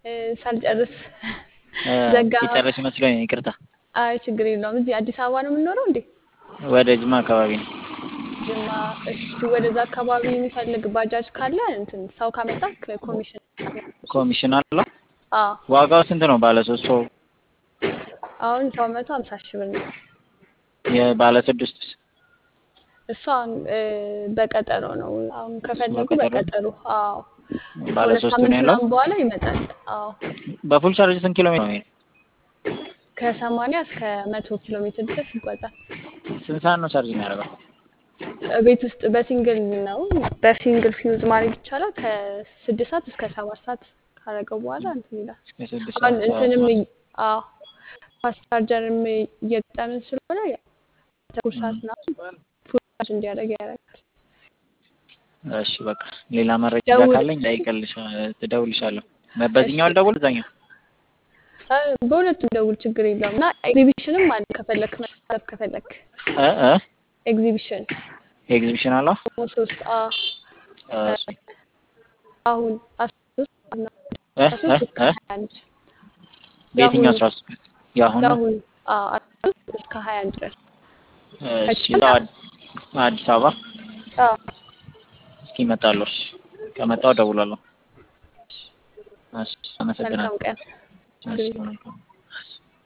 ሳልጨርስ እ፣ ዘጋ። የጨረስሽ መስሎኝ ነው። ይቅርታ። አይ ችግር የለውም። እዚህ አዲስ አበባ ነው የምንኖረው እንዴ? ወደ ጅማ አካባቢ ነው። ጅማ። እሺ፣ ወደዛ አካባቢ የሚፈልግ ባጃጅ ካለ እንትን ሰው ካመጣ ኮሚሽን። ኮሚሽን አለው። አዎ ዋጋው ስንት ነው? ባለ ሶስት ሰው አሁን ሰው መቶ ሀምሳ ሺህ ብር ነው። የባለ ስድስት እሷ እ፣ በቀጠሮ ነው። አሁን ከፈለጉ በቀጠሮ? በቀጠሮ። አዎ ባለ ከሁለት ሶስቱ ሳምንት ነው ያለው። ምናምን በኋላ ይመጣል። አዎ በፉል ቻርጅ ስንት ኪሎ ሜትር ነው? የሚሄደው? ከሰማንያ እስከ መቶ ኪሎ ሜትር ድረስ ይጓዛል። ስንት ሰዓት ነው ቻርጅ የሚያደርገው? ቤት ውስጥ በሲንግል ነው። በሲንግል ፊውዝ ማድረግ ይቻላል። ከስድስት ሰዓት እስከ ሰባት ሰዓት ካረገው በኋላ እንትን ይላል። እስከ ስድስት አሁን ሰዓት እንትንም ሰባት እይ- አዎ ፋስት ቻርጀርም እየገጠምን ስለሆነ ያው ተኩል ሰዓት ምናምን ፉል ቻርጅ እንዲያደርግ ያደርጋል። እሺ በቃ ሌላ መረጃ ደውል። ካለኝ እጠይቅልሻ እደውልልሻለሁ። በዚህኛው ልደውል እዛኛው? አ፣ በሁለቱም ደውል ችግር የለውም። እና ኤግዚቢሽንም አለ ከፈለክ መሳተፍ ከፈለክ እ እ ኤግዚቢሽን ኤግዚቢሽን አለው? ደግሞ ሶስት አ እሺ። አሁን አስራ ሶስት እና እ አስራ እ ሶስት እስከ እ ሀያ አንድ በየትኛው የአሁኑ አስራ ሶስት የአሁኑ? የአሁኑ አ አስራ ሶስት እስከ ሀያ አንድ ድረስ እሺ እዛው አድ- አዲስ አበባ አ እስኪ እመጣለሁ። እሺ ከመጣሁ እደውላለሁ። እሺ መልካም አመሰግናለሁ። ቀን። እሺ መልካም